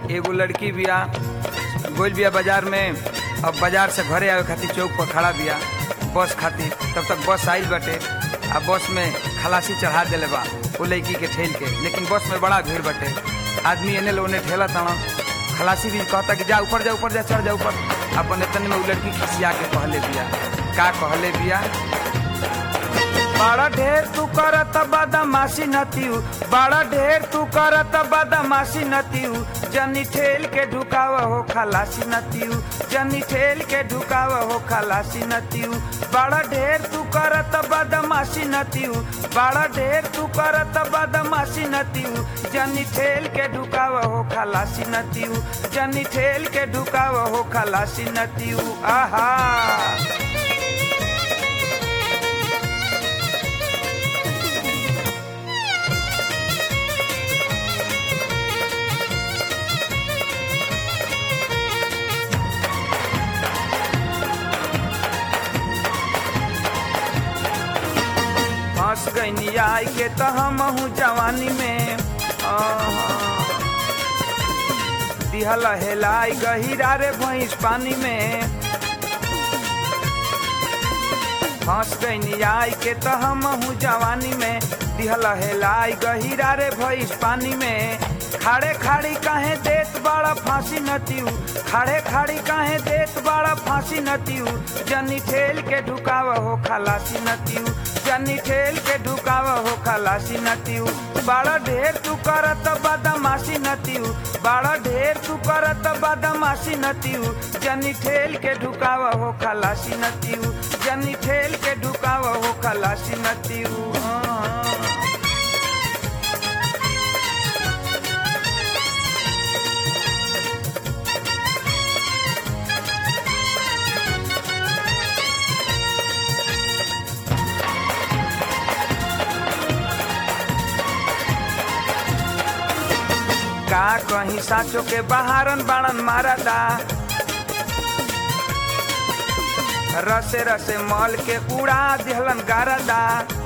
एगो लड़की बिया गोल बिया बाजार में अब बाजार से घरे आवे खातिर चौक पर खड़ा बिया बस खातिर तब तक बस आइल बाटे आ बस में खलासी चढ़ा देले बा वो लड़की के ठेल के लेकिन बस में बड़ा भीड़ बाटे आदमी एने लो ओने ठेला ताना खलासी भी कहता कि जा ऊपर जा ऊपर जा चढ़ जा ऊपर अपन इतने में वो लड़की खिसिया के कहले बिया का कहले बिया बड़ा ढेर तू करत बदमाशी नतियू बड़ा ढेर तू करत बदमाशी नतियू जनी ठेल के ढुकाव हो खलासी नतियू जनी ठेल के ढुकाव हो खलासी नतियू बड़ा ढेर तू करत बदमाशी नतियू बड़ा ढेर तू करत बदमाशी नतियू जनी ठेल के ढुकाव हो खलासी नतियू जनी ठेल के ढुकाव हो खलासी नतियू आहा फंस गईनी आई के तो हम हूँ जवानी में दिहल हेलाई गहिरा रे भैंस पानी में फंस गईनी आई के तो हम हूँ जवानी में दिहल हेलाई गहिरा रे भैंस पानी में खाड़े खाड़ी काहे देत बड़ा फांसी नतियू खाड़े खाड़ी काहे देत बड़ा फांसी नतियू जनी ठेल के ढुकाव हो खलासी नतियू जनी ठेल के ढुकाव हो खलासी नतियू बड़ा ढेर तू करत बदमाशी नतियू बड़ा ढेर तू करत बदमाशी नतियू जनी ठेल के ढुकाव हो खलासी नतियू जनी ठेल के ढुकाव हो खलासी नतियू हाँ। का कहीं साचो के बहारन बाणन मारदा रसे रसे मल के उड़ा दिहलन गारदा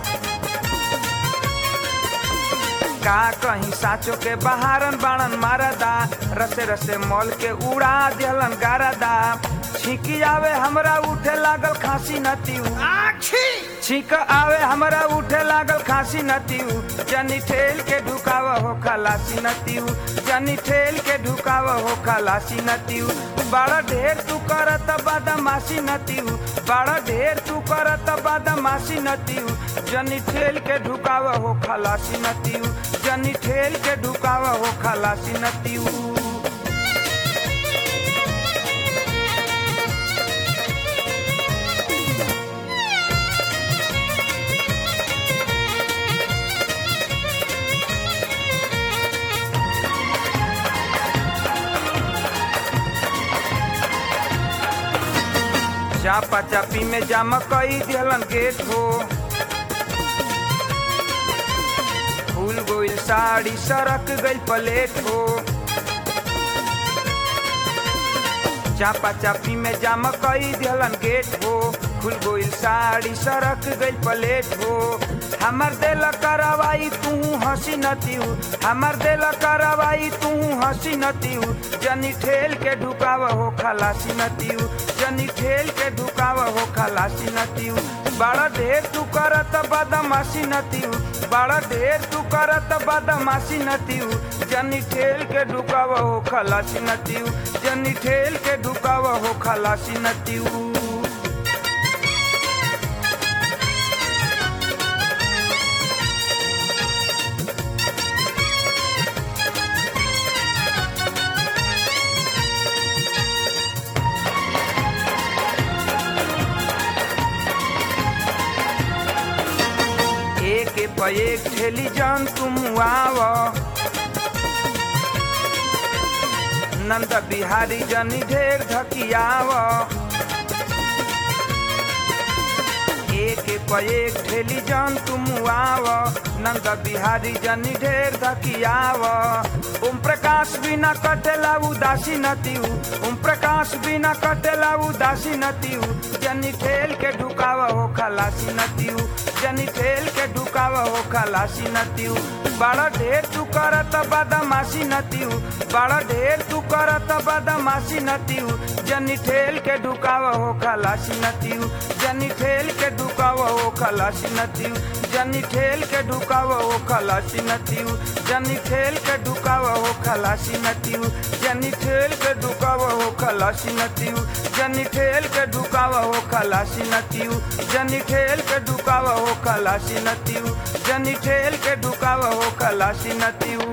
का कहीं साचो के बहारन बाणन मारदा रसे रसे मल के उड़ा दिहलन गारदा छीकी आवे हमरा उठे लागल खांसी नतियू छीक आवे हमरा उठे लागल खांसी नतियू जनी ठेल के ढुकाव हो खलासी नतियू जनी ठेल के ढुकाव हो खलासी नतियू बड़ा ढेर तू करत बदमाशी नतियू बड़ा ढेर तू करत बदमाशी नतियू जनी ठेल के ढुकाव हो खलासी नतियू जनी ठेल के ढुकाव हो खलासी नतियू चापा चापी में जाम कई दिहलन गेट हो फूल गोइल साड़ी सरक गई प्लेट हो चापा चापी में जाम कई दिहलन गेट हो खुल गोइल साड़ी सरक गई प्लेट हो हमर दिल करवाई तू हंसी नतियू हमर दिल करवाई तू हंसी नतियू जनी ठेल के ढुकाव हो खलासी नतियू जनी ठेल के ढुकाव हो खलासी नतियू बड़ा ढेर तू करत बदमाशी नतियू बड़ा ढेर तू करत बदमाशी नतियू जनी ठेल के ढुकाव हो खलासी नतियू जनी ठेल के ढुकाव हो खलासी नतियू एक पे एक ठेली जान तुम आव नंद बिहारी जनी ढेर धकियाव एक पे एक ठेली जान तुम आव नंद बिहारी जनी ढेर धकियाव ओम प्रकाश प्रकाश बिना कटेला उदासी नतीऊ ओम प्रकाश बिना कटेला उदासी नतीऊ जनी ठेल के ढुकावा हो खलासी नतीऊ जनी ठेल के ढुकावा हो खलासी नतीऊ बड़ा ढेर तू करत बदमाशी नतीऊ बड़ा ढेर तू करत बदमाशी नतीऊ जनी ठेल के ढुकावा हो खलासी नतीऊ जनी ठेल के ढुकावा हो खलासी नतीऊ जनी ठेल के ढुकावा हो खलासी नतीऊ जनी ठेल के ढुकावा हो खलासी नतीऊ जनी ठेल के ढुकावा हो खलासी नतीऊ जनी ठेल के ढुकावा हो खलासी नतीऊ जनी ठेल के ढुकावा हो खलासी नतीऊ जनी ठेल के ढुकावा हो खलासी नतीऊ